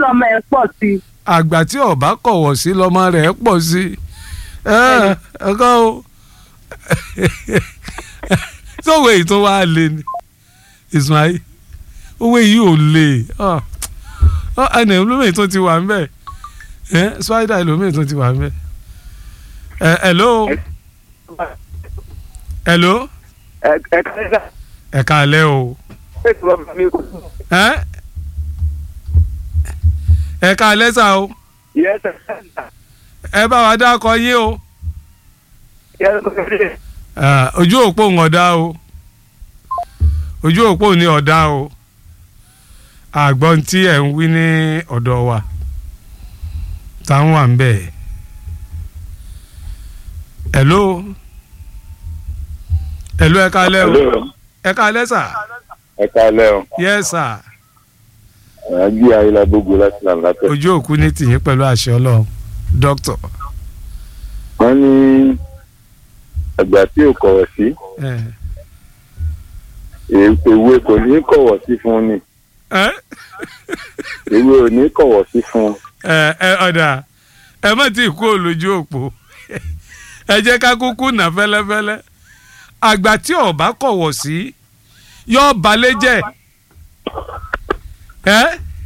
lọ́mọ ẹ̀ pọ̀ sí i. àgbà tí ọba kọ̀wọ̀ sí lọ́mọ rẹ̀ pọ̀ sí ẹ ẹ̀kọ́ o sọ̀wọ́ èyí tó wá lé ni Ismail owó yìí ò lè ẹnì olómi tó ti wà ń bẹ̀ ẹ spider olómi tó ti wà ń bẹ̀ ẹ hello hello ẹ ẹ kálẹ́sà ẹ káalẹ́ o ètò ọmọ mi kò tún. ẹ ẹ káalẹ́ sà o yẹ ẹ sà ẹ bá wa dákọ yín o yẹ ẹ kò tún. Ah, ojú òpó ń ọ̀dá o ojú òpó ní ọ̀dá o àgbọ̀n tí ẹ̀ ń wí ní ọ̀dọ̀ wa táwọn wà ń bẹ̀ hello hello ẹ káalẹ́ o ẹ káalẹ́ sà ẹ káalẹ́ o yes sà àjí ayélujára gbogbo láti làm látẹ̀. ojú òkú ní tìyín pẹ̀lú àṣẹ ọlọ́run dókítà wọ́n ní àgbà tí ò kọ̀wọ̀ sí ẹ èwe kò ní kọ̀wọ̀ sí fún ni ẹ èwe ò ní kọ̀wọ̀ sí fún ẹ ẹ ọ̀dà ẹ má ti kú olójú òpó ẹ jẹ́ ká kúkú nà fẹ́lẹ́fẹ́lẹ́ àgbà tí ọba kọ̀wọ̀ sí yọ balẹ̀ jẹ́ ẹ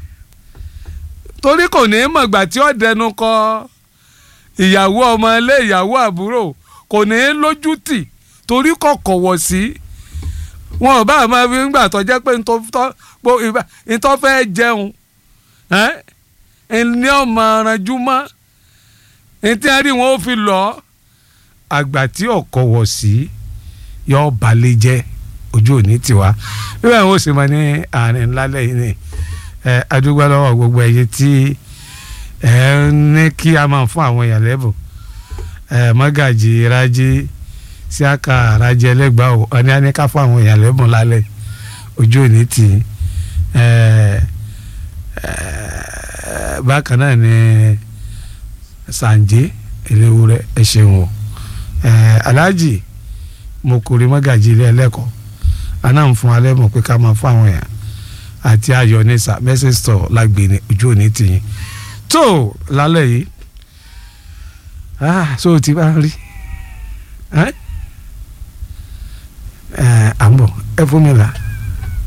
torí kò ní mọ̀ ìgbà tí ó dẹnu kọ ìyàwó ọmọ ilé ìyàwó àbúrò kò ní lójú tì torí kò kọ̀wọ̀ sí wọn ò bá máa fi ń gbà tó jẹ́ pé ntọ́ fẹ́ jẹun ẹ́ ní ọmọ aranjú mọ́ ntí a rí wọn ó fi lọ àgbà tí ọkọ wọ̀ sí yọ balẹ̀ jẹ́ ojú òní tiwa bí wọn ò sì mọ ní àárín ńlá lẹ́yìn ni ẹ adúgbò lọ́wọ́ gbogbo ẹ̀yẹ tí ẹ ní kí a máa fún àwọn èèyàn lẹ́bùn ẹ mọ́gàjì rájí síáka rájí ẹlẹ́gbàá ò ọ ní a ní ká fún àwọn èèyàn lẹ́bùn lálẹ́ ojú òní tì ẹ ẹ bákan náà ni sànjẹ eléwúrẹ́ ẹ ṣeun o ẹ aláàjì mo kórè mọ́gàjì ilé ẹlẹ́kọ̀ọ́ aná ń fún alẹ́ mọ̀ pé ká máa fún àwọn èèyàn àti ayọ̀ ní sà message store lágbèéní ojú òní tìyín tó lálẹ́ yìí ah so ti bá ń rí ẹ ẹ à ń bọ̀ ẹ fún mi là.